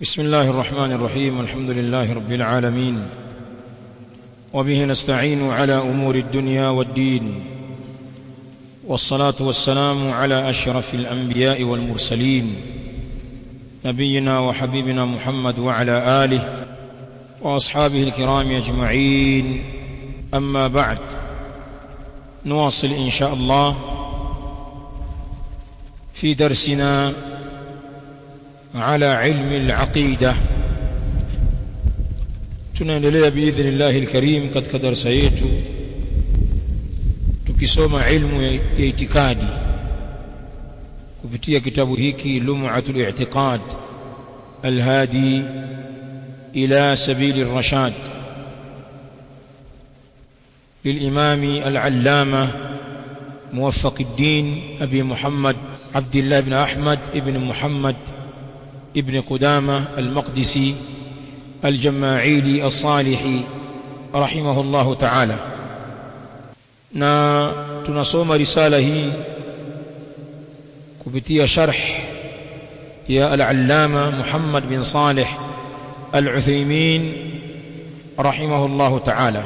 بسم الله الرحمن الرحيم الحمد لله رب العالمين وبه نستعين على امور الدنيا والدين والصلاه والسلام على اشرف الانبياء والمرسلين نبينا وحبيبنا محمد وعلى اله واصحابه الكرام اجمعين اما بعد نواصل ان شاء الله في درسنا على علم العقيده tunaendelea biidhnillahi alkarim katika darasa yetu tukisoma ilmu ya itikadi kupitia kitabu hiki lum'atul i'tiqad alhadi ila sabili الرشاد للإمام العلامة موفق الدين أبي محمد عبد الله بن أحمد ابن محمد ابن قدامة المقدسي الجماعيلي الصالحي رحمه الله تعالى na tunasoma risala hii kupitia sharh ya al-allama Muhammad bin Salih al-Uthaymeen rahimahullahu ta'ala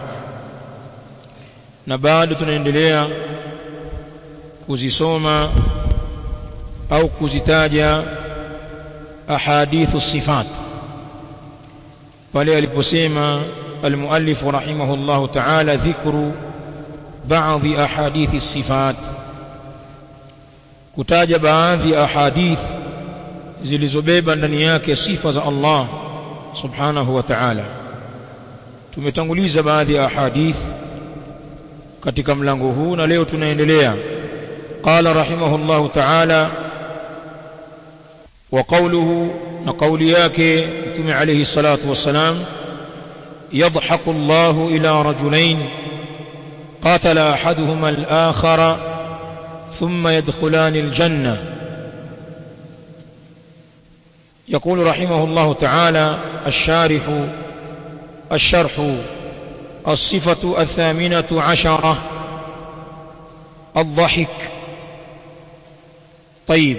na bado tunaendelea kuzisoma au kuzitaja ahadithu sifat pale aliposema المؤلف رحمه الله تعالى ذكر بعض أحاديث الصفات kutaja baadhi ya ahadith zilizobeba ndani yake sifa za Allah subhanahu wa ta'ala tumetanguliza baadhi ya ahadith katika mlango huu na leo tunaendelea qala rahimahullahu ta'ala wa qawluhu na qawli yake mtume alayhi salatu wassalam يضحك الله إلى رجلين قاتل أحدهما الآخر ثم يدخلان الجنة يقول رحمه الله تعالى الشارح الشرح الصفة الثامنة عشرة الضحك طيب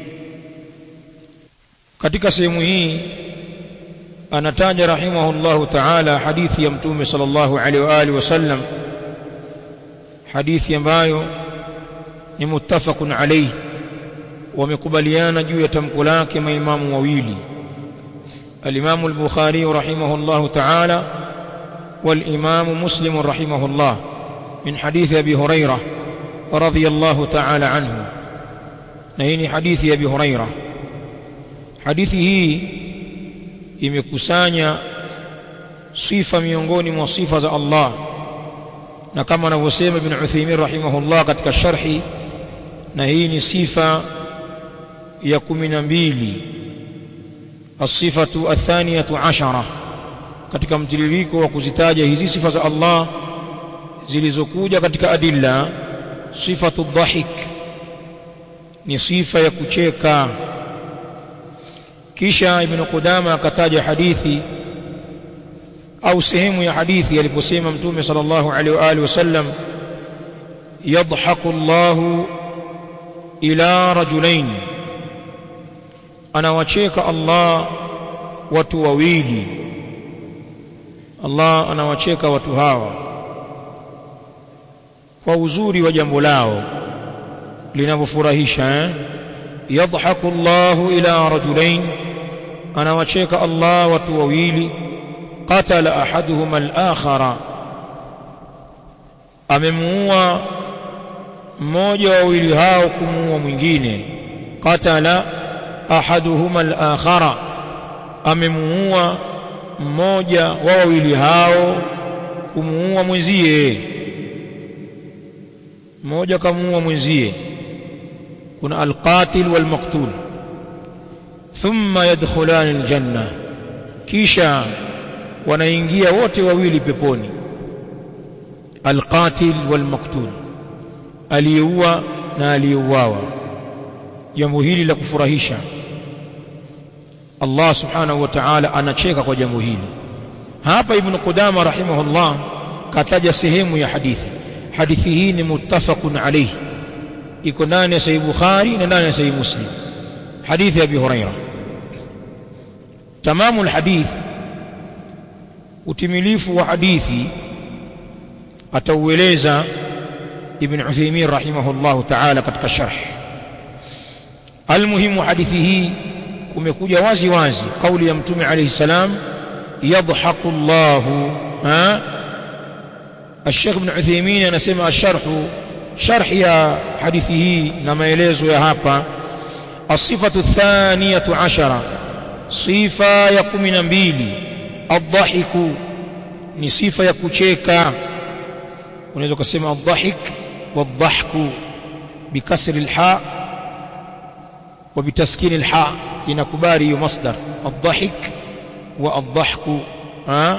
katika sehemu hii anataja rahimahullahu ta'ala hadithi ya mtume sallallahu alaihi wa alihi wasallam hadithi ambayo ni muttafaqun alayhi wamekubaliana juu ya tamko lake maimamu wawili al-Imam al-Bukhari rahimahullahu ta'ala wal-Imam Muslim rahimahullah min hadithi Abi Hurairah radhiyallahu ta'ala anhu na hii ni hadithi ya Abi Hurairah hadithi hii imekusanya sifa miongoni mwa sifa za Allah na kama anavyosema Ibn Uthaymeen rahimahullah katika sharhi na hii ni sifa ya 12 الصفه الثانيه عشره katika mtiririko wa kuzitaja hizi sifa za Allah zilizokuja katika adilla sifatu dhahik ni sifa ya kucheka kisha ibn Qudama akataja hadithi au sehemu ya hadithi aliposema mtume sallallahu alaihi wa alihi wasallam yadhaku Allah ila rajulain anawacheka Allah watu wawili Allah anawacheka watu hawa kwa uzuri wa jambo lao linavyofurahisha eh yadhaku Allah ila rajulain anawacheka Allah watu wawili qatala ahaduhuma al-akhara amemuua mmoja wa wawili hao kumuua mwingine qatala ahaduhuma al-akhara amemuua mmoja wa wawili hao kumuua mwenzie mmoja kamuua mwenzie kuna alqatil walmaqtul thumma yadkhulani aljanna kisha wanaingia wote wawili peponi alqatil walmaqtul aliyeua na aliyeuawa jambo hili la kufurahisha Allah subhanahu wa ta'ala anacheka kwa jambo hili hapa ibn Qudama rahimahullah kataja sehemu ya hadithi hadithi hii ni muttafaqun alayhi iko ndani ya sahih Bukhari na ndani ya sahih Muslim hadithi ya Abi Huraira tamamu alhadith utimilifu wa hadithi ataueleza ibn Uthaymeen rahimahullahu ta'ala katika sharh almuhimu hadithi hii kumekuja wazi wazi kauli ya mtume alayhi salam yadhaku Allahu ha الشيخ ابن عثيمين anasema الشرح شرح يا حديثه na maelezo ya hapa الصفة الثانية عشرة صفة ya 12 الضحك ni sifa ya kucheka unaweza kusema الضحك والضحك بكسر الحاء وبتسكين الحاء inakubali hiyo masdar الضحك والضحك ها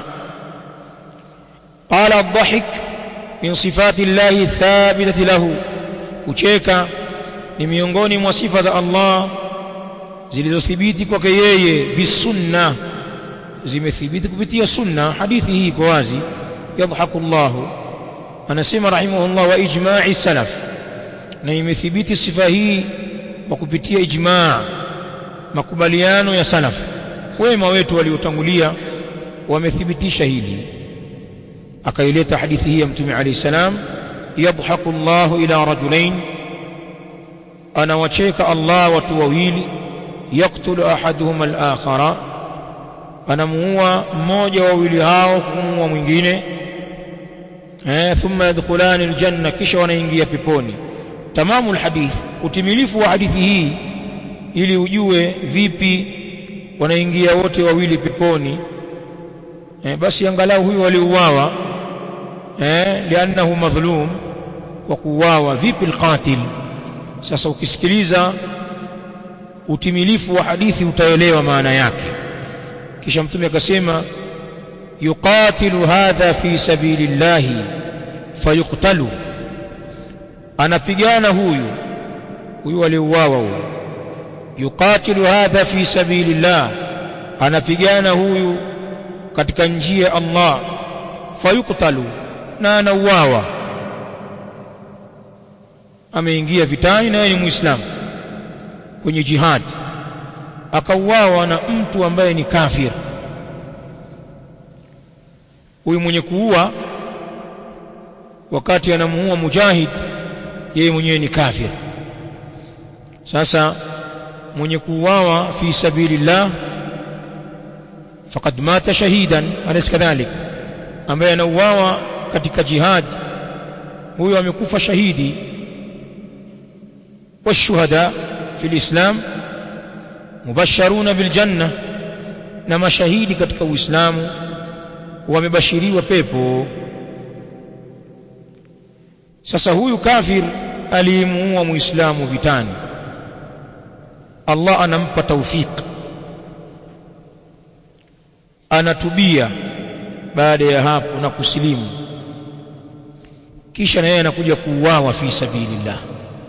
قال الضحك من صفات الله الثابتة له kucheka ni miongoni mwa sifa za Allah zilizothibiti kwake yeye bisunna zimethibiti kupitia sunna hadithi hii iko wazi yadhaku Allah anasema rahimahullah wa ijma'i salaf na imethibiti sifa hii kwa kupitia ijma' makubaliano ya salaf wema wetu waliotangulia wamethibitisha hili akaileta hadithi hii ya mtume alayhi salam yadhaku Allah ila rajulain anawacheka Allah watu wawili yaktulu ahaduhuma al-akhara anamuua mmoja wa wawili hao kumuua mwingine eh thumma yadkhulani aljanna kisha wanaingia peponi tamamu alhadith utimilifu wa hadithi hii ili ujue vipi wanaingia wote wawili peponi eh, basi angalau huyu waliuawa eh lianahu madhlum kwa kuuawa vipi alqatil sasa ukisikiliza utimilifu wa hadithi utaelewa maana yake kisha mtume akasema yuqatilu hadha fi sabilillahi fayuqtalu anapigana huyu huyu aliuawa huyu yuqatilu hadha fi sabilillah anapigana huyu katika njia ya Allah fayuqtalu na anauawa ameingia vitani na yeye ni muislamu kwenye jihad akauawa na mtu ambaye ni kafir huyu mwenye kuua wakati anamuua mujahid yeye mwenyewe ni kafir sasa mwenye kuuawa fi sabilillah faqad mata shahidan alaysa kadhalik ambaye anauawa katika jihad huyo amekufa shahidi والشهداء في الإسلام مبشرون بالجنة na mashahidi katika Uislamu wamebashiriwa pepo sasa huyu kafir aliyemuua muislamu vitani Allah anampa taufik anatubia baada ya hapo na kusilimu kisha na yeye anakuja kuuawa fi sabilillah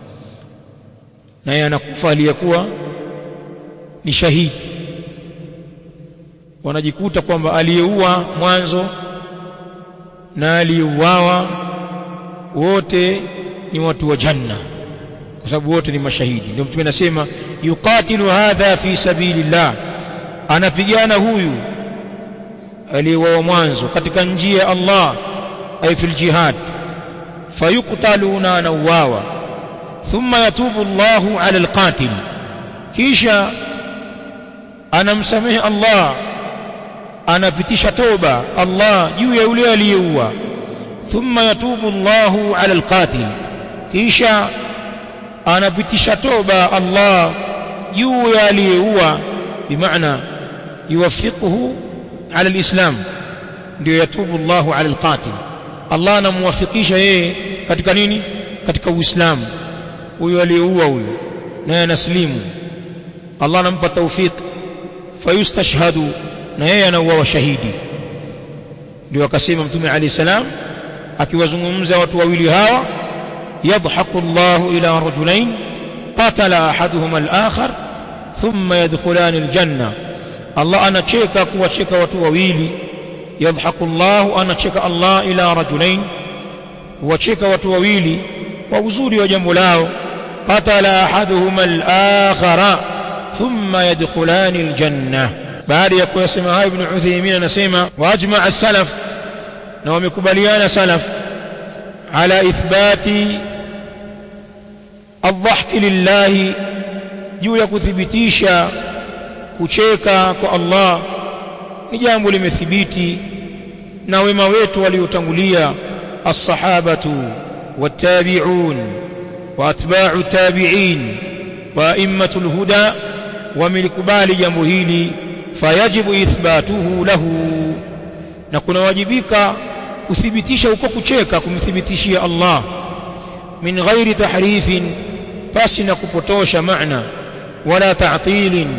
na yeye anakufa aliyekuwa ni shahidi wanajikuta kwamba aliyeua mwanzo na aliyeuawa wote ni watu wa janna kwa sababu wote ni mashahidi ndio mtume anasema yuqatilu hadha fi sabilillah anapigana huyu aliyeuawa mwanzo katika njia ya Allah ay fil jihad fayuqtalu na anauawa thumma yatubu Allahu ala alqatil kisha anamsamehe Allah anapitisha toba Allah juu ya yule aliyeua thumma yatubu Allahu ala alqatil kisha anapitisha toba Allah juu ya aliyeua bimaana yuwaffiquhu ala alislam ndio yatubu Allahu ala alqatil Allah anamuwafikisha yeye katika nini katika uislamu huyo aliyeua huyo naye anaslimu Allah anampa tawfik fayustashhadu na yeye anauawa shahidi ndio akasema mtume alayhi salam akiwazungumza watu wawili hawa yadhaku Allah ila rajulain qatala ahaduhuma al-akhar thumma yadkhulani al-janna Allah anacheka kuwacheka watu wawili yadhaku Allah anacheka Allah ila rajulain kuwacheka watu wawili kwa uzuri wa jambo lao qatala ahaduhuma al-akhara thumma yadkhulani al-janna baada ya kuyasema hayo ibn Uthaymeen anasema wajma as-salaf na wamekubaliana salaf ala ithbati الضحك لله juu ya kuthibitisha kucheka kwa Allah ni jambo limethibiti na wema wetu waliotangulia as-sahabatu wat-tabi'un wa atba'u tabi'in wa a'immatul huda wamelikubali jambo hili fayajibu ithbatuhu lahu na kunawajibika kuthibitisha huko kucheka kumthibitishia Allah min ghairi tahrifin pasi na kupotosha maana wala ta'tilin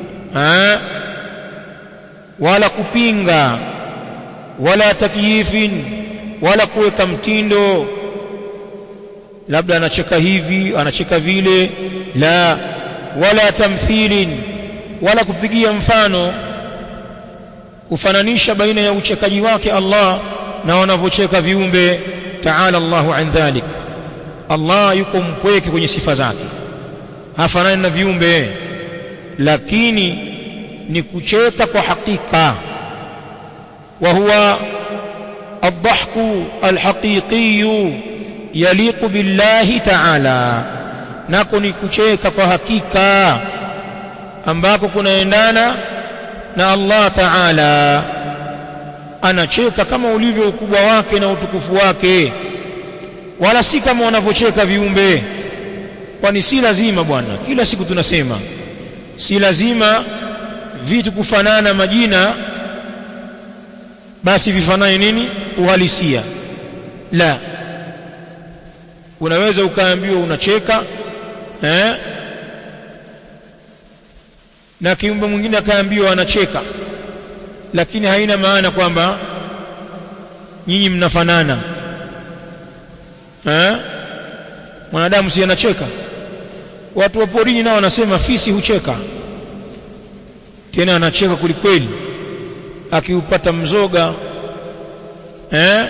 wala kupinga wala takyifin wala kuweka mtindo labda anacheka hivi anacheka vile la wala tamthilin wala kupigia mfano kufananisha baina ya uchekaji wake Allah na wanavyocheka viumbe ta'ala Allahu an dhalik Allah yuko mpweke kwenye sifa zake hafanani na viumbe lakini ni kucheka kwa hakika wa huwa الضحك الحقيقي يليق بالله تعالى nako ni kucheka kwa hakika ambako kunaendana na Allah Ta'ala anacheka kama ulivyo ukubwa wake na utukufu wake wala si kama wanavyocheka viumbe kwani si lazima bwana kila siku tunasema si lazima vitu kufanana majina basi vifanane nini uhalisia la unaweza ukaambiwa unacheka eh na kiumbe mwingine akaambiwa anacheka lakini haina maana kwamba nyinyi mnafanana eh mwanadamu si anacheka watu wa porini nao wanasema fisi hucheka tena anacheka kulikweli akiupata mzoga eh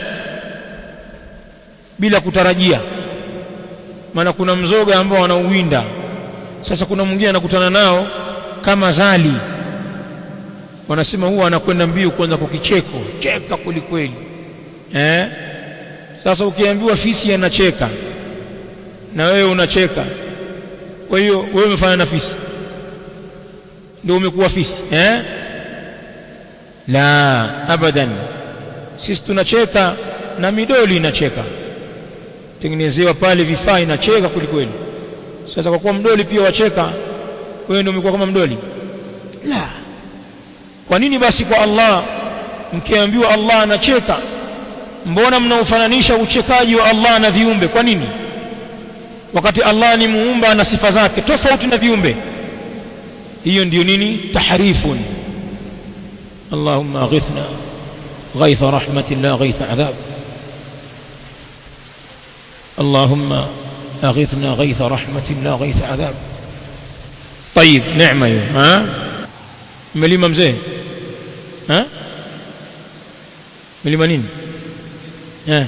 bila kutarajia maana kuna mzoga ambao wanauwinda sasa kuna mwingine anakutana nao kama zali wanasema huwa anakwenda mbio kwanza kwa kicheko cheka kwelikweli eh sasa ukiambiwa fisi anacheka na wewe unacheka kwa hiyo wewe umefanya na fisi ndio umekuwa fisi eh la abadan sisi tunacheka na midoli inacheka tengenezewa pale vifaa inacheka kwelikweli sasa kwa kuwa mdoli pia wacheka wewe ndio umekuwa kama mdoli la kwa nini basi kwa Allah mkiambiwa Allah anacheka mbona mnaufananisha uchekaji wa Allah na viumbe kwa nini wakati Allah ni muumba na sifa zake tofauti na viumbe hiyo ndiyo nini tahrifun اللهم اغثنا غيث رحمة الله غيث عذاب اللهم اغثنا غيث رحمة الله غيث عذاب طيب نعمة ها مليمة مزيه ها مليمة نين ها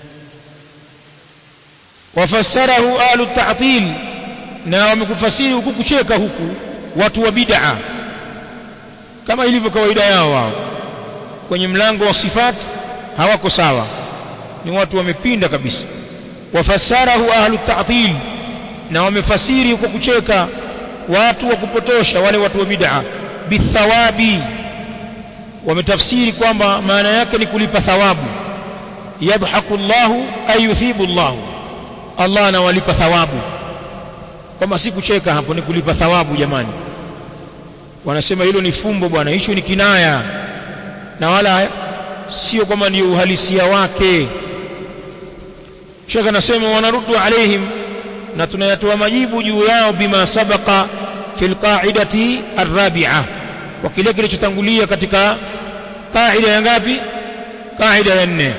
وفسره أهل التعطيل na wamekufasiri huku kucheka huku watu wa bid'a kama ilivyo kawaida yao wao kwenye mlango wa sifat hawako sawa ni watu wamepinda kabisa wafasarahu ahlu ta'til na wamefasiri huko kucheka watu wa kupotosha wale watu wa bid'a bithawabi wametafsiri kwamba maana yake ni kulipa thawabu yadhaku Allahu ay yuthibu Allahu Allah anawalipa thawabu kwamba si kucheka hapo ni kulipa thawabu jamani wanasema hilo ni fumbo bwana hicho ni kinaya na wala sio kwamba ndio uhalisia wake Sheikh anasema wanaruddu alaihim na tunayatoa majibu juu yao bima sabaqa fil qa'idati arrabi'a wa kile kilichotangulia katika qaida ya ngapi qaida ya nne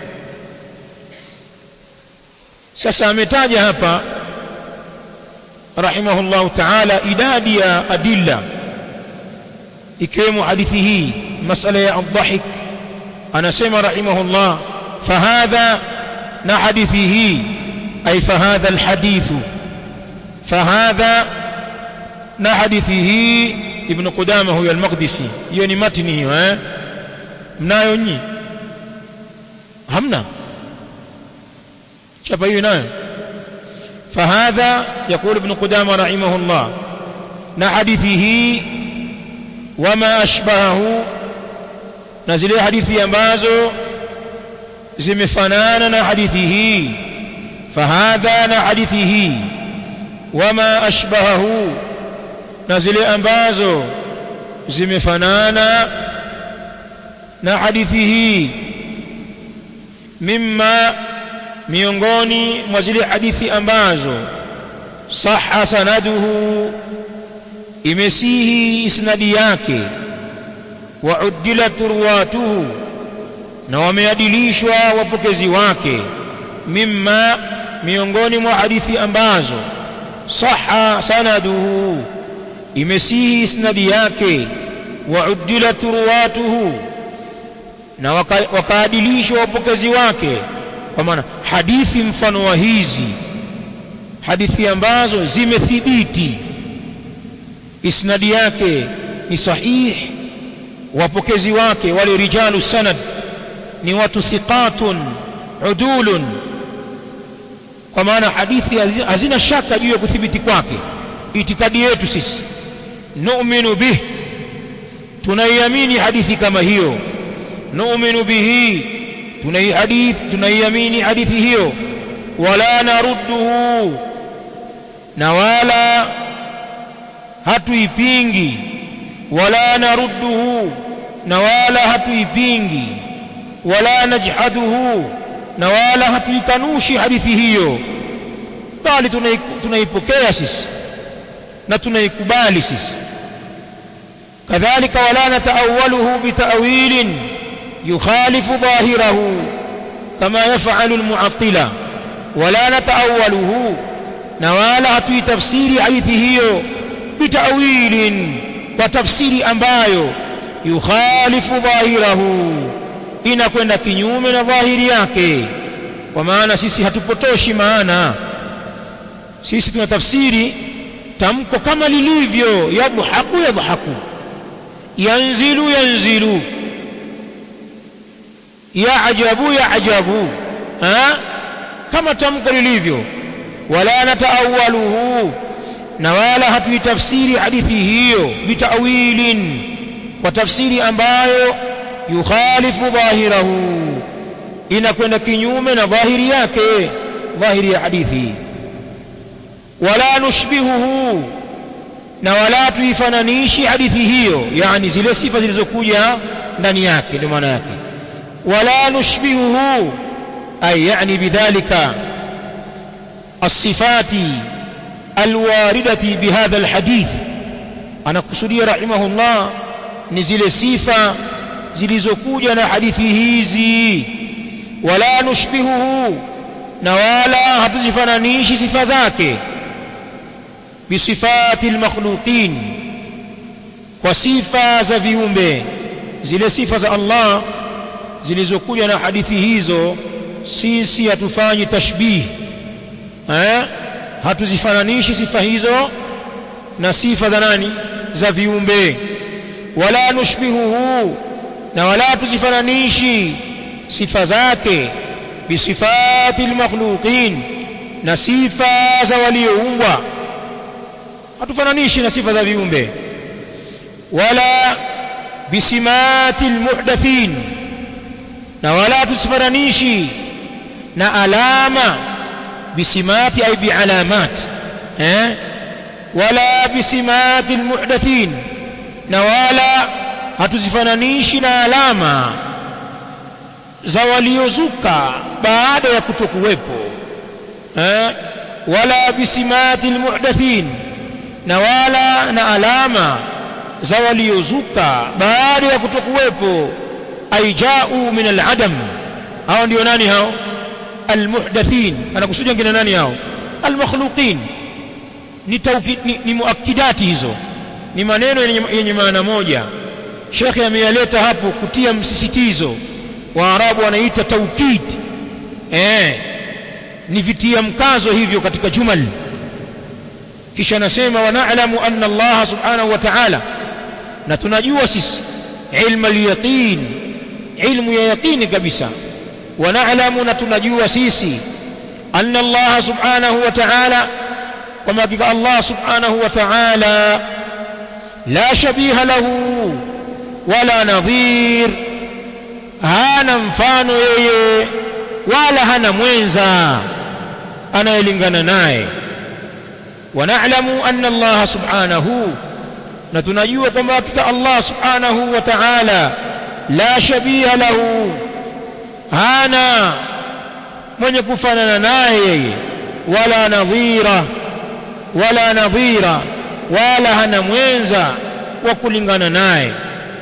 sasa ametaja hapa rahimahullah ta'ala idadi ya adilla ikiwemo hadithi hii masala ya adhahik anasema rahimahullah fahadha na hadithi hii ay fahadha alhadithu fahadha na hadithi hii ibn Qudama huyo al-Maqdisi hiyo ni matni hiyo eh mnayo nyi hamna chapa hiyo nayo فهذا يقول ابن قدامة رحمه الله نحديثه وما أشبهه نزل حديثي ambazo zimefanana na hadithi hii fahadha na hadithi hii wama ashbahahu na zile ambazo zimefanana na hadithi hii mimma miongoni mwa zile hadithi ambazo sahha sanaduhu imesihi isnadi yake wa uddilat ruwatuhu na wameadilishwa wapokezi wake mimma miongoni mwa hadithi ambazo sahha sanaduhu imesihi isnadi yake wa uddilat ruwatuhu na wakaadilishwa wapokezi wake kwa maana hadithi mfano wa hizi hadithi ambazo zimethibiti isnadi yake ni sahih wapokezi wake wale rijalu sanad ni watu thiqatun udulun kwa maana hadithi hazina shaka juu ya kuthibiti kwake itikadi yetu sisi nu'minu bih tunaiamini hadithi kama hiyo nu'minu bihi tunaihadith tunaiamini hadithi hiyo wala narudduhu na wala hatuipingi wala narudduhu na wala hatuipingi wala najhaduhu na wala hatuikanushi hadithi hiyo bali tunaipokea sisi na tunaikubali sisi kadhalika wala nataawaluhu bitawilin yukhalifu dhahirahu kama yafalu almu'attila wala nataawaluhu na wala hatuitafsiri hadithi hiyo bitawilin kwa tafsiri ambayo yukhalifu dhahirahu inakwenda kinyume na dhahiri yake kwa maana sisi hatupotoshi maana sisi tunatafsiri tamko kama lilivyo yadhahaku yadhahaku yanzilu yanzilu yaajabu yaajabu ha kama tamko lilivyo wala nataawaluhu na wala hatuitafsiri hadithi hiyo bitawilin kwa tafsiri ambayo yukhalifu dhahirahu inakwenda kinyume na dhahiri yake dhahiri ya hadithi wala nushbihuhu na wala tuifananishi hadithi hiyo yani zile sifa zilizokuja ndani yake ndio maana yake wala nushbihuhu ay yani bidhalika الصفات الواردة بهذا الحديث أنا قصدي رحمه الله نزل صفة zilizokuja na hadithi hizi wala nushbihuhu na wala hatuzifananishi sifa zake bisifati almakhluqin kwa sifa za viumbe zile sifa za Allah zilizokuja na hadithi hizo sisi hatufanyi tashbih eh hatuzifananishi sifa hizo na sifa za nani za viumbe wala nushbihuhu na wala tuzifananishi sifa zake bisifati almakhluqin na sifa za walioumbwa hatufananishi na sifa za viumbe wala bisimati almuhdathin na wala tusifananishi na alama bisimati ay bialamat eh wala bisimati almuhdathin na wala hatuzifananishi na alama za waliozuka baada ya kutokuwepo eh wala bisimati almuhdathin na wala na alama za waliozuka baada ya kutokuwepo aijau min aladam hao ndio nani hao almuhdathin anakusudia ngine nani hao almakhluqin ni, tauki, ni, ni muakidati hizo ni maneno yenye maana moja shekhe ameyaleta hapo kutia msisitizo waarabu wanaita taukid eh ni vitia mkazo hivyo katika jumal kisha anasema wa na'lamu anna Allah subhanahu wa ta'ala na tunajua sisi ilmu al-yaqin ilmu ya yaqini kabisa wa na'lamu na tunajua sisi anna Allah subhanahu wa ta'ala kama hakika Allah subhanahu wa ta'ala la shabiha lahu wala nadhir hana mfano yeye wala hana mwenza anayelingana naye ونعلم أن الله سبحانه نتنجوا كما كتا الله سبحانه وتعالى لا شبيه له هانا من يكفننا ناي ولا نظيرة ولا نظيرة ولا هنا موينزا وكلنا ناي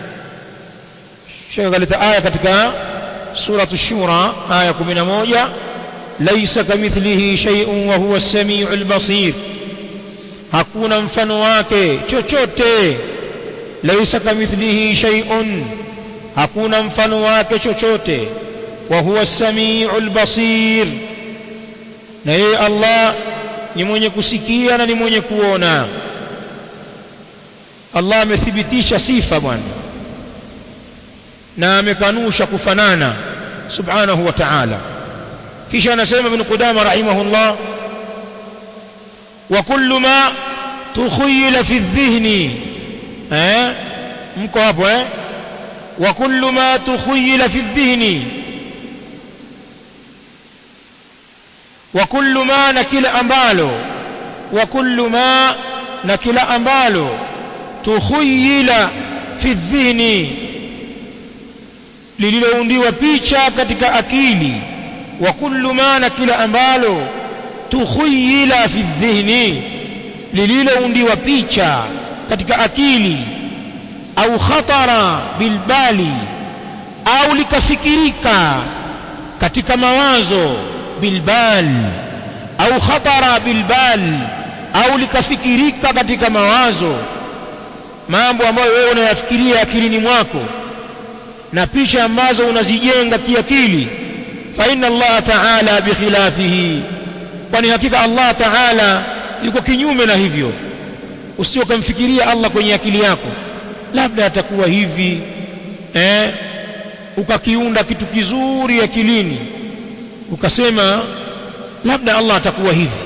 شيخ قالت آية كتك سورة الشورى آية 11 ليس كمثله شيء وهو السميع البصير hakuna mfano wake chochote laisa kamithlihi shay'un hakuna mfano wake chochote wa huwa as-sami'ul basir na yeye Allah ni mwenye kusikia na ni mwenye kuona Allah amethibitisha sifa bwana na amekanusha kufanana subhanahu wa ta'ala kisha anasema ibn Qudama rahimahullah وكل ما تخيل في الذهن eh mko hapo eh وكل ما تخيل في الذهن وكل ما نكل ambalo وكل ما نكل ambalo تخيل في الذهن lililoundiwa picha katika akili wa kullu ma na kila ambalo tukhuyila fi dhihni lililoundiwa picha katika akili au khatara bilbali au likafikirika katika mawazo bilbal au khatara bilbal au likafikirika katika mawazo mambo ambayo wewe unayafikiria akilini mwako na picha ambazo unazijenga kiakili fa inna Allah ta'ala bikhilafihi kwani hakika Allah Ta'ala yuko kinyume na hivyo usio kumfikiria Allah kwenye akili yako labda atakuwa hivi eh ukakiunda kitu kizuri akilini ukasema labda Allah atakuwa hivi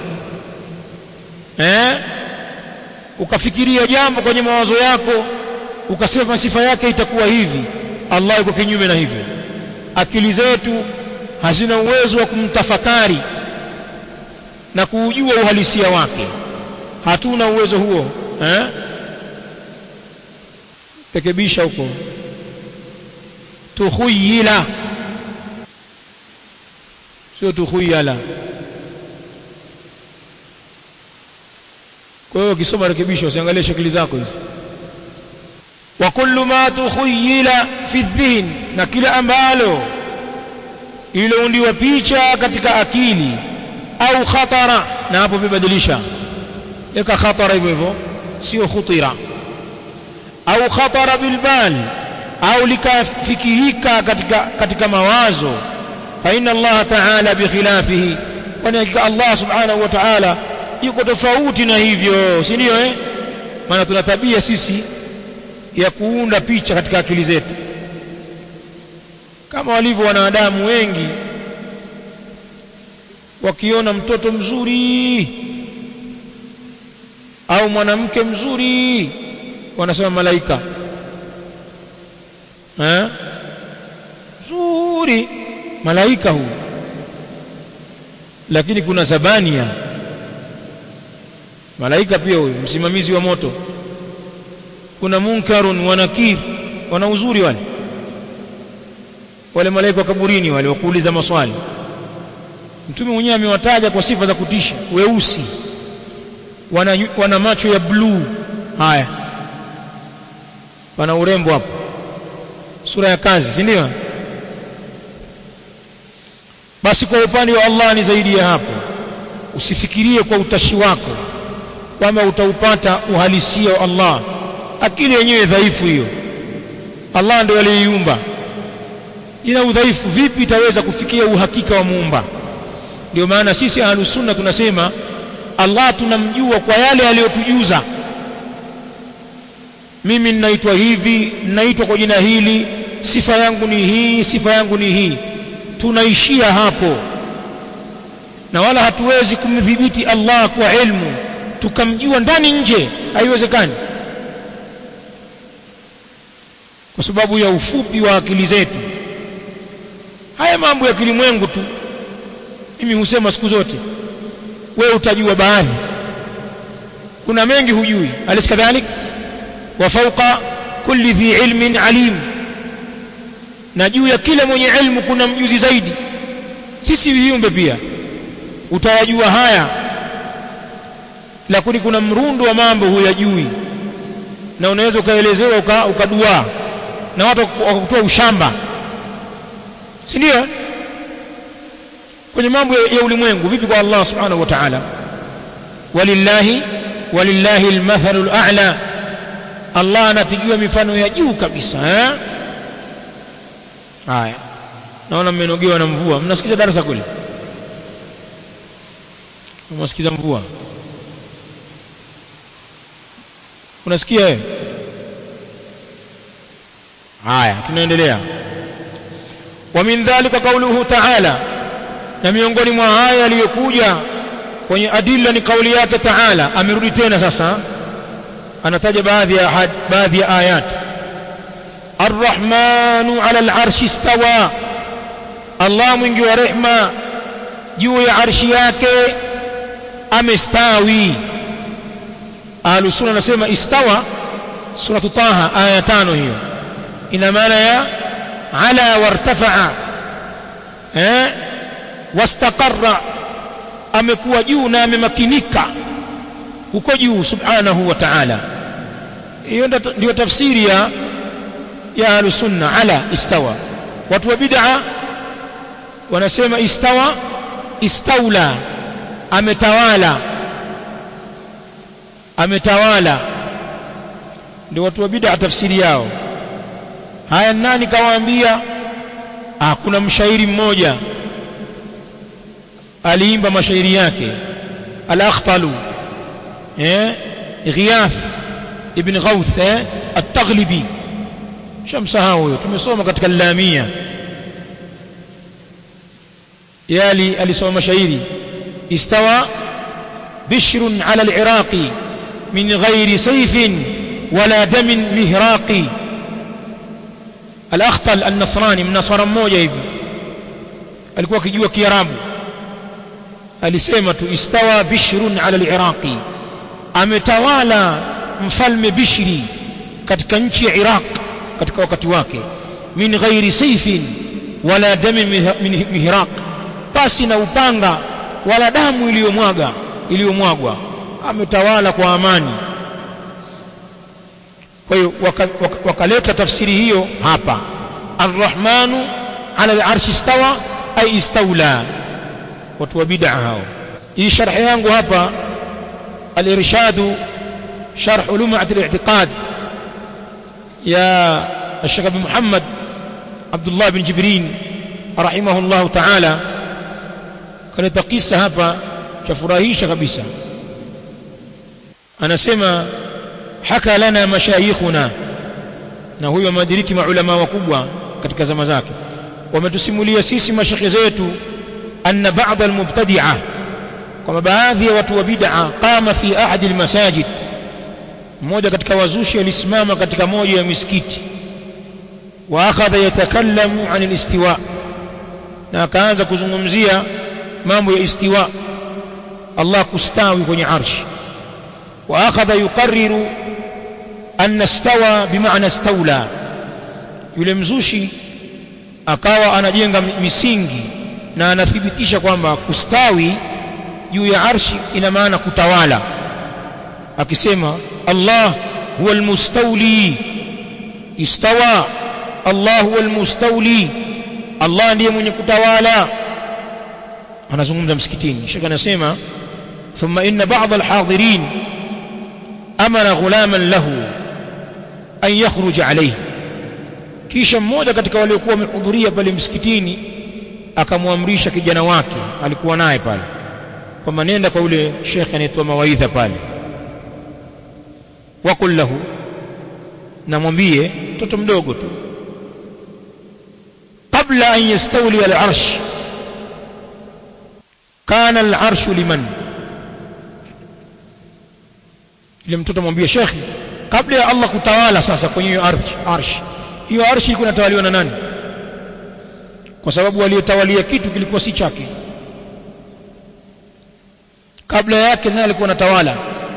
eh ukafikiria jambo kwenye mawazo yako ukasema sifa yake itakuwa hivi Allah yuko kinyume na hivyo akili zetu hazina uwezo wa kumtafakari na kuujua uhalisia wake hatuna uwezo huo eh rekebisha huko tukhuyila sio tukhuyala kwa hiyo ukisoma rekebisha usiangalie shakili zako hizo wa kullu ma tukhuyila fi dhihn na kila ambalo ililoundiwa picha katika akili au khatara na hapo vibadilisha eka khatara hivyo hivyo sio khutira au khatara bilbal au likafikirika katika katika mawazo fa inna Allah ta'ala bikhilafihi kwani hakika Allah subhanahu wa ta'ala yuko tofauti na hivyo si ndio eh maana tuna tabia sisi ya kuunda picha katika akili zetu kama walivyo wanadamu wengi wakiona mtoto mzuri au mwanamke mzuri wanasema malaika eh nzuri malaika huu lakini kuna zabania malaika pia huyo msimamizi wa moto kuna munkarun wa nakir wana uzuri wale wale malaika wa kaburini wale wakuuliza maswali mtume mwenyewe amewataja kwa sifa za kutisha weusi wana, wana macho ya bluu haya wana urembo hapo sura ya kazi si ndio basi kwa upande wa Allah ni zaidi ya hapo usifikirie kwa utashi wako kwamba utaupata uhalisia wa Allah akili yenyewe dhaifu hiyo Allah ndio aliyeiumba ina udhaifu vipi itaweza kufikia uhakika wa muumba ndio maana sisi ahlus sunna tunasema Allah tunamjua kwa yale aliyotujuza mimi ninaitwa hivi ninaitwa kwa jina hili sifa yangu ni hii sifa yangu ni hii tunaishia hapo na wala hatuwezi kumdhibiti Allah kwa ilmu tukamjua ndani nje haiwezekani kwa sababu ya ufupi wa akili zetu haya mambo ya kilimwengu tu mimi husema siku zote wewe utajua baadhi kuna mengi hujui alis kadhalik wa fawqa kulli dhi ilmin alim na juu ya kila mwenye ilmu kuna mjuzi zaidi sisi viumbe pia utayajua haya lakini kuna mrundo wa mambo huyajui na unaweza ukaelezewa uka, ukadua na watu wakakutoa ushamba si ndio kwenye mambo ya, ya ulimwengu vipi kwa Allah subhanahu wa ta'ala walillahi walillahi almathalul a'la Allah anapigiwa mifano ya juu kabisa eh haya naona mmenogewa na mvua mnasikiza darasa kule mnasikiza mvua unasikia wewe haya tunaendelea wa min dhalika qawluhu ta'ala na miongoni mwa haya yaliyokuja kwenye adilla ni kauli yake ta'ala amerudi tena sasa anataja baadhi ya baadhi ya ayat الرحمن على العرش استوى الله mwingi wa rehma juu ya arshi yake amestawi ahlu sunna nasema istawa suratu taha aya tano hiyo ina maana ya ala wartafa'a eh wastaqarra amekuwa juu na amemakinika huko juu subhanahu wa ta'ala hiyo ndio tafsiri ya ya ahlu sunna ala istawa watu wa bid'a wanasema istawa istaula ametawala ametawala ndio watu wa bid'a tafsiri yao haya nani kawaambia ah kuna mshairi mmoja aliimba mashairi yake al-akhtalu eh ghiyath ibn ghawth eh at-taghlibi shamsahau huyo tumesoma katika lamia yali alisoma mashairi istawa bishrun ala al-iraqi min ghairi sayfin wala damin mihraqi al-akhtal an-nasrani mnasara mmoja hivi alikuwa akijua kiarabu alisema tu istawa bishrun ala al-iraqi ametawala mfalme bishri katika nchi ya iraq katika wakati wake min ghairi sayfin wala dami mihraq pasi na upanga wala damu iliyomwaga iliyomwagwa ametawala kwa amani kwa hiyo wakaleta waka, waka tafsiri hiyo hapa arrahmanu ala al-arshi istawa ay istawla watu wa bid'a hao hii sharhi yangu hapa al-irshad sharh lum'at al-i'tiqad يا الشيخ ابن محمد عبد الله بن جبرين رحمه الله تعالى kaleta kisa hapa cha furahisha kabisa anasema haka lana mashayikhuna na huyo amediriki maulama wakubwa katika zama zake wametusimulia sisi mashekhe zetu anna ba'd almubtadi'a kama baadhi ya watu wa bid'a qama fi ahadi almasajid mmoja katika wazushi alisimama katika moja ya misikiti wa akhadha yatakallamu an alistiwa na akaanza kuzungumzia mambo ya istiwa Allah kustawi kwenye arshi wa akhadha yuqarriru anna stawa bimaana stawla yule mzushi akawa anajenga misingi na anathibitisha kwamba kustawi juu ya arshi ina maana kutawala akisema Allah huwa almustawli istawa Allah huwa almustawli Allah ndiye mwenye kutawala anazungumza msikitini shaka anasema thumma inna ba'd alhadirin amara ghulaman lahu an yakhruj alayhi kisha mmoja katika waliokuwa wamehudhuria pale msikitini akamwamrisha kijana wake alikuwa naye pale kwamba nenda kwa yule shekhe anayetoa mawaidha pale وقل له namwambie mtoto mdogo tu qabla an yastawli al-arsh kana al-arsh liman ile mtoto mwambie shekhi kabla ya Allah kutawala sasa kwenye hiyo arsh arsh hiyo arshi ilikuwa inatawaliwa na nani kwa sababu aliyetawalia kitu kilikuwa si chake kabla yake naye alikuwa anatawala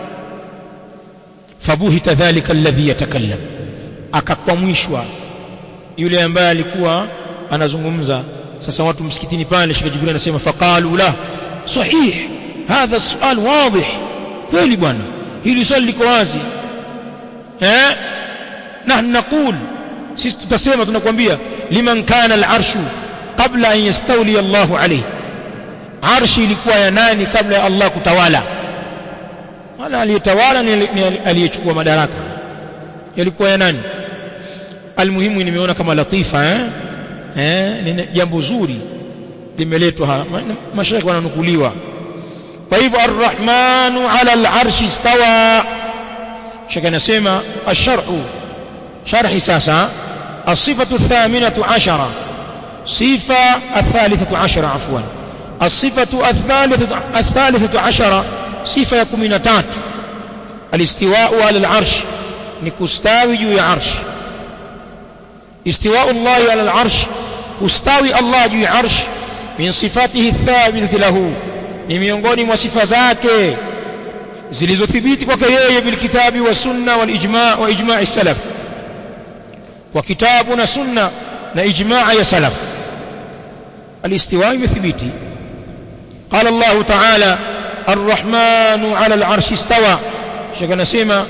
fabuhita dhalika alladhi yatakallam akakwamishwa yule ambaye alikuwa anazungumza sasa watu msikitini pale Sheikh Jibril anasema faqalu la sahih hadha sual wadih kweli bwana hili swali liko wazi eh nahnu naqul sisi tutasema tunakwambia liman kana al-arshu qabla an yastawli Allahu alayhi arshi ilikuwa ya nani kabla ya Allah kutawala wala aliyetawala ni aliyechukua madaraka yalikuwa ya nani almuhimu nimeona kama latifa eh eh ni jambo zuri limeletwa hapa mashaikh wananukuliwa kwa hivyo arrahmanu ala al-arshi istawa shaka nasema asharhu sharhi sasa الصفة الثامنة عشرة صفة الثالثة عشرة عفوا الصفة الثالثة الثالثة عشرة صفة يكون تات الاستواء على العرش نكستاوي جوي عرش استواء الله على العرش كستاوي الله جوي عرش من صفاته الثابتة له ni miongoni mwa sifa zake zilizothibiti kwake yeye bilkitabi wa sunna wal ijma wa ijma' salaf kwa kitabu na sunna na ijmaa ya salaf الاستواء مثبتي قال الله تعالى الرحمن على العرش استوى شكنا سيما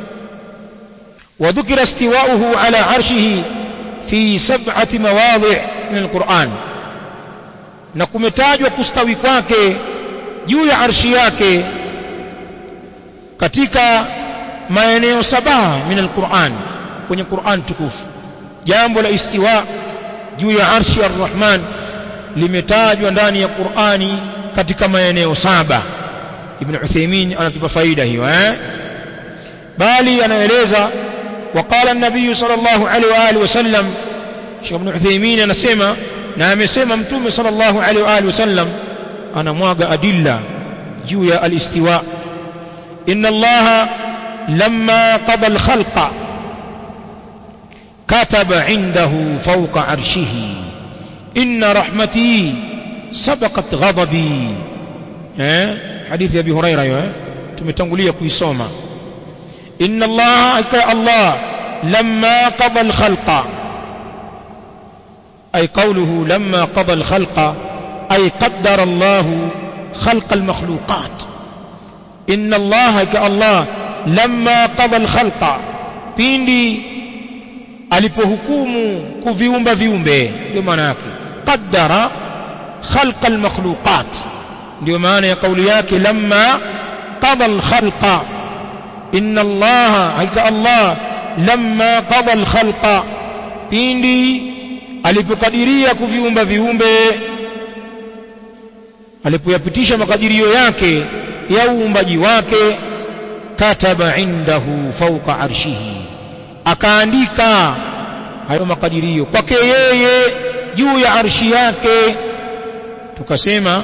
وذكر استواؤه على عرشه في سبعة مواضع من القرآن نكمتاج وكستوي kwake juu ya arshi yake katika maeneo saba min alquran kwenye Qur'an tukufu jambo la istiwa juu ya arshi ar-Rahman limetajwa ndani ya Qur'ani katika maeneo saba Ibn Uthaymeen anatupa faida hiyo eh bali anaeleza وقال النبي صلى الله عليه واله وسلم Sheikh Ibn Uthaymeen anasema na amesema mtume صلى الله عليه واله وسلم anamwaga adilla juu ya al-istiwa inna Allah lamma qada al-khalqa كتب عنده فوق عرشه إن رحمتي سبقت غضبي eh hadithi ya Abi Huraira hiyo eh tumetangulia kuisoma inna Allah ka Allah lamma qada al-khalqa ay qawluhu lamma qada al-khalqa ay qaddara Allah khalq al-makhluqat inna Allah ka Allah lamma qada al-khalqa pindi alipohukumu kuviumba viumbe ndio maana yake qaddara khalqa almakhluqat ndio maana ya kauli yake lamma qada alkhalqa inna allaha haika allah lamma qada alkhalqa pindi alipokadiria kuviumba viumbe alipoyapitisha makadirio yake ya uumbaji wake kataba indahu fawqa arshihi akaandika hayo makadirio kwake yeye juu ya arshi yake tukasema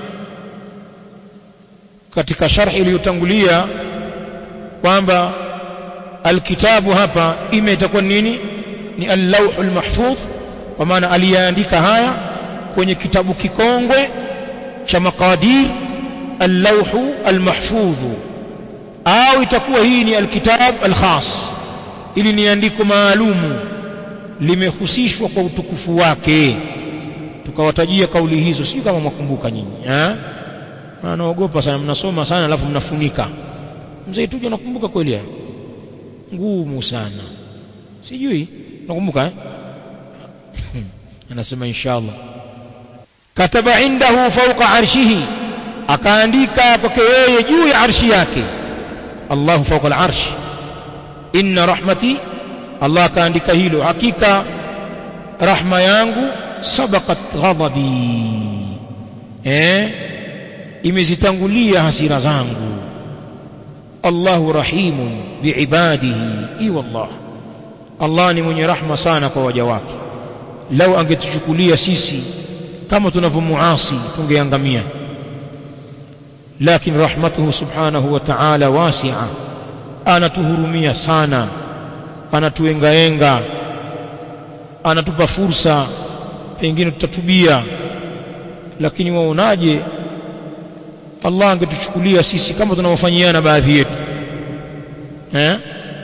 katika sharhi iliyotangulia kwamba alkitabu hapa ime itakuwa nini ni al-lawhul mahfudh kwa maana aliyaandika haya kwenye kitabu kikongwe cha maqadir al-lawhu al-mahfudh au itakuwa hii ni alkitab al-khas ili ni andiko maalumu limehusishwa kwa utukufu wake tukawatajia kauli hizo sio kama mwakumbuka nyinyi eh anaogopa sana mnasoma sana alafu mnafunika mzee tuje nakumbuka kweli haya ngumu sana sijui nakumbuka eh anasema inshallah kataba indahu fawqa arshihi akaandika kwake yeye juu ya arshi yake Allahu fawqa al-arsh inna rahmati Allah akaandika hilo hakika rahma yangu sabaqat ghadabi eh imezitangulia hasira zangu Allahu rahimun biibadihi i wallah Allah ni mwenye rahma sana kwa waja wake lau angetuchukulia sisi kama tunavyomuasi tungeangamia lakini rahmatuhu subhanahu wa ta'ala wasi'a anatuhurumia sana anatuengaenga anatupa fursa pengine tutatubia lakini waonaje Allah angetuchukulia sisi kama tunavyofanyiana baadhi yetu eh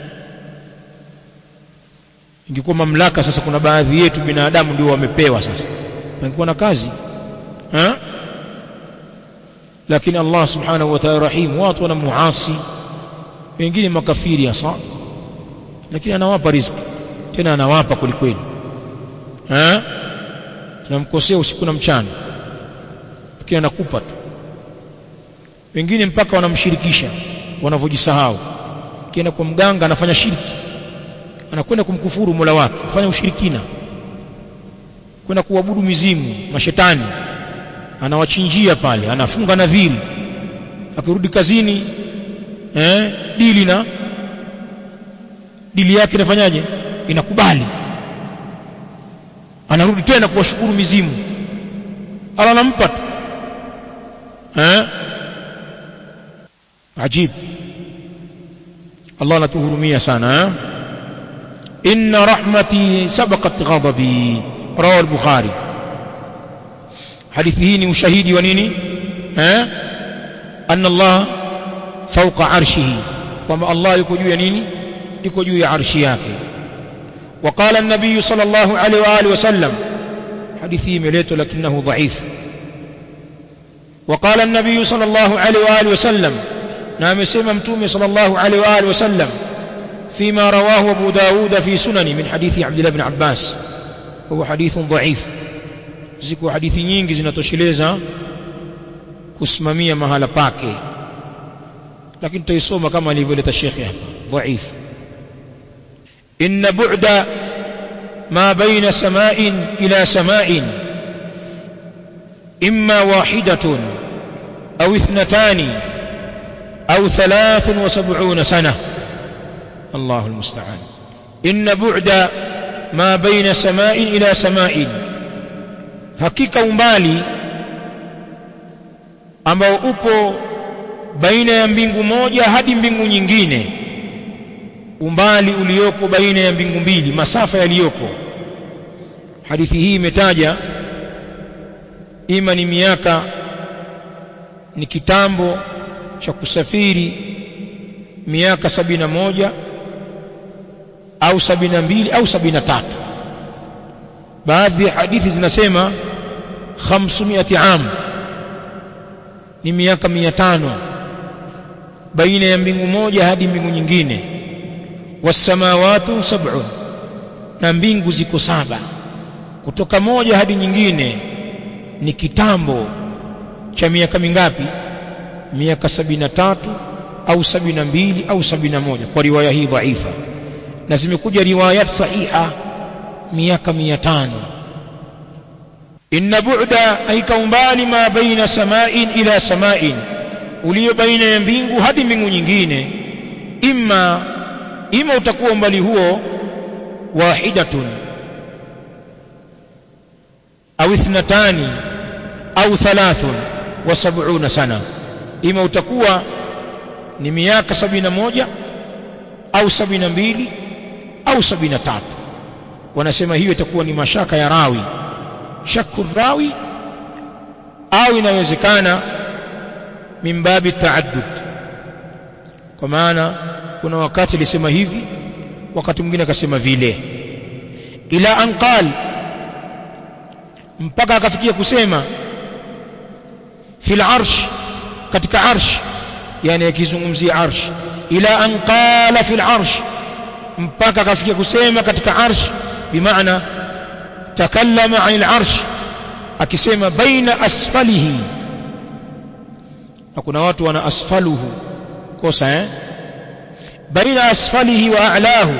ingekuwa mamlaka sasa kuna baadhi yetu binadamu ndio wamepewa sasa pangekuwa na kazi eh lakini Allah subhanahu wa ta'ala rahim watu wanamuasi wengine makafiri hasa lakini anawapa riziki tena anawapa kulikweli eh tunamkosea usiku na mchana lakini anakupa tu wengine mpaka wanamshirikisha wanavyojisahau kienda kwa mganga anafanya shirki anakwenda kumkufuru Mola wake kufanya ushirikina kwenda kuabudu mizimu mashetani anawachinjia pale anafunga nadhiri akirudi kazini eh dili na dili yake inafanyaje inakubali anarudi tena kuwashukuru mizimu ala anampa tu eh ajib Allah anatuhurumia sana eh inna rahmati sabaqat ghadabi rawi al-bukhari hadithi hii ni ushahidi wa nini eh anna Allah fawqa arshihi kwamba Allah yuko juu ya nini yuko juu ya arshi yake وقال النبي صلى الله عليه واله وسلم حديثه مليته لكنه ضعيف وقال النبي صلى الله عليه واله وسلم نعم سمع متومه صلى الله عليه واله وسلم فيما رواه ابو داود في سنن من حديث عبد الله بن عباس هو حديث ضعيف ziko hadithi nyingi zinatosheleza kusimamia mahala pake lakini tutaisoma kama alivyoleta shekhi hapa dhaif inna bu'da ma baina sama'in ila sama'in imma wahidatun au ithnatani au 73 sana الله المستعان إن بعد ما بين سماء إلى سماء hakika umbali ambao upo baina ya mbingu moja hadi mbingu nyingine umbali ulioko baina ya mbingu mbili masafa yaliyoko hadithi hii imetaja ima ni miaka ni kitambo cha kusafiri miaka sabina moja au sabina mbili au sabina tatu baadhi ya hadithi zinasema 500 am ni miaka 500 baina ya mbingu moja hadi mbingu nyingine wasamawatu sab'un na mbingu ziko saba kutoka moja hadi nyingine ni kitambo cha miaka mingapi miaka sabina tatu au sabina mbili au sabina moja kwa riwaya hii dhaifa na zimekuja riwayat sahiha miaka mia tano inna bu'da aika umbali ma baina sama'in ila sama'in ulio baina ya mbingu hadi mbingu nyingine imma ima utakuwa umbali huo wahidatun au ithnatani au thalathun wa sab'una sana ima utakuwa ni miaka sabina moja au sabina mbili au sabina tatu wanasema hiyo itakuwa ni mashaka ya rawi shakku rawi au inawezekana mimbabi taaddud kwa maana kuna wakati alisema hivi wakati mwingine akasema vile ila anqal mpaka akafikia kusema fil arsh katika arsh yani akizungumzia arsh ila an qala fil arsh mpaka akafikia kusema katika arsh bimaana takallama anil arsh akisema baina asfalihi na kuna watu wana asfaluhu kosa eh baina asfalihi wa a'lahu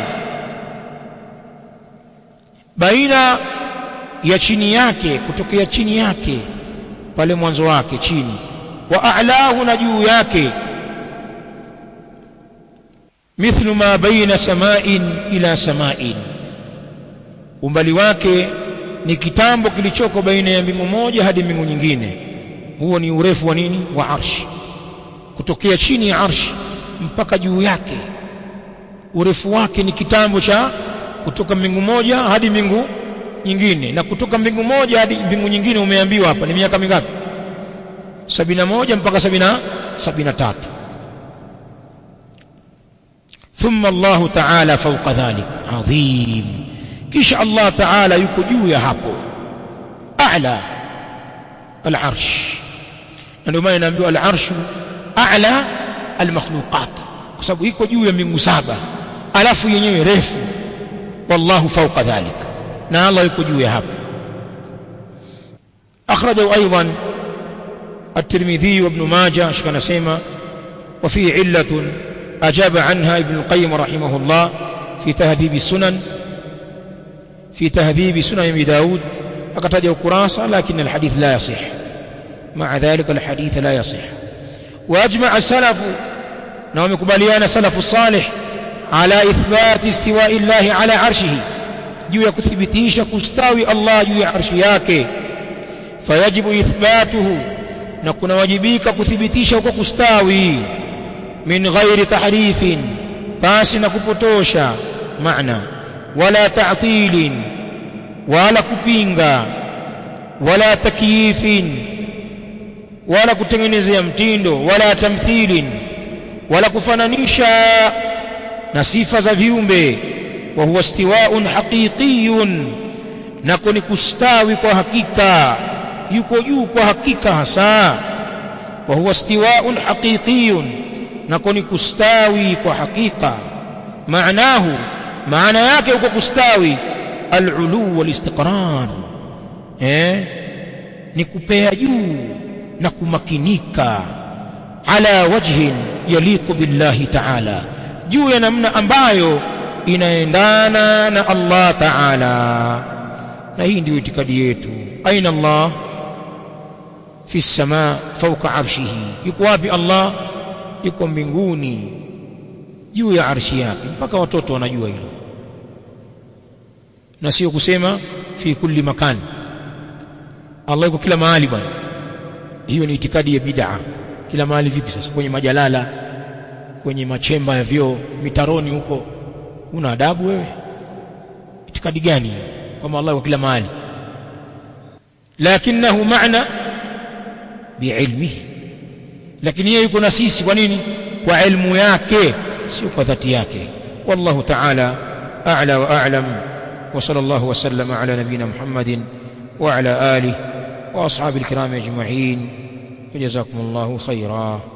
baina ya chini yake kutokea chini yake pale mwanzo wake chini wa a'lahu na juu yake mithlu ma baina sama'in ila sama'in umbali wake ni kitambo kilichoko baina ya mbingu moja hadi mbingu nyingine huo ni urefu wa nini wa arshi kutokea chini ya arshi mpaka juu yake urefu wake ni kitambo cha kutoka mbingu moja hadi mbingu nyingine na kutoka mbingu moja hadi mbingu nyingine umeambiwa hapa ni miaka mingapi sabina moja mpaka sabina sabina tatu ثم الله تعالى فوق ذلك عظيم كيش الله تعالى yuko juu ya hapo a'la al-arsh ndio maana inaambiwa al-arsh a'la al-makhluqat kwa sababu iko juu ya mbingu saba alafu yenyewe refu wallahu fawqa dhalik na Allah yuko juu ya hapo akhrajahu aidan الترمذي وابن ماجه شكنا سيما وفيه علة أجاب عنها ابن القيم رحمه الله في تهذيب السنن في تهذيب سنن ابي داود أقتدي كراسة لكن الحديث لا يصح مع ذلك الحديث لا يصح وأجمع السلف نوم كباليان سلف الصالح على إثبات استواء الله على عرشه juu ya kuthibitisha kustawi Allah juu ya arshi yake fayajibu ithbatuhu na kunawajibika kuthibitisha huko kustawi min ghairi tahrifin pasi na kupotosha maana wala ta'tilin wala kupinga wala takyifin wala kutengenezea mtindo wala tamthilin wala kufananisha na sifa za viumbe wa huwa istiwa'un haqiqiyun nako ni kustawi kwa hakika yuko juu kwa hakika hasa wa huwa istiwa'un haqiqiyun nako ni kustawi kwa hakika maanahu maana yake huko kustawi al-ulu wal-istiqrar eh ni kupea juu na kumakinika ala wajhin yaliqu billahi ta'ala juu ya namna ambayo inaendana na Allah ta'ala na hii ndio itikadi yetu aina Allah fi samaa fawqa arshihi yuko wapi Allah yuko mbinguni juu ya arshi yake mpaka watoto wanajua hilo na sio kusema fi kulli makan Allah yuko kila mahali bwana hiyo ni itikadi ya bid'a kila mahali vipi sasa kwenye majalala kwenye machemba ya vyoo mitaroni huko una adabu wewe itikadi gani kwamba Allah yuko kila mahali lakinahu maana biilmihi lakini yeye yuko na sisi kwa nini kwa ilmu yake sio kwa dhati yake wallahu ta'ala a'la wa a'lam wa sallallahu wa sallama ala nabina muhammadin wa ala alihi wa ashabil kiram ajma'in jazakumullahu khairan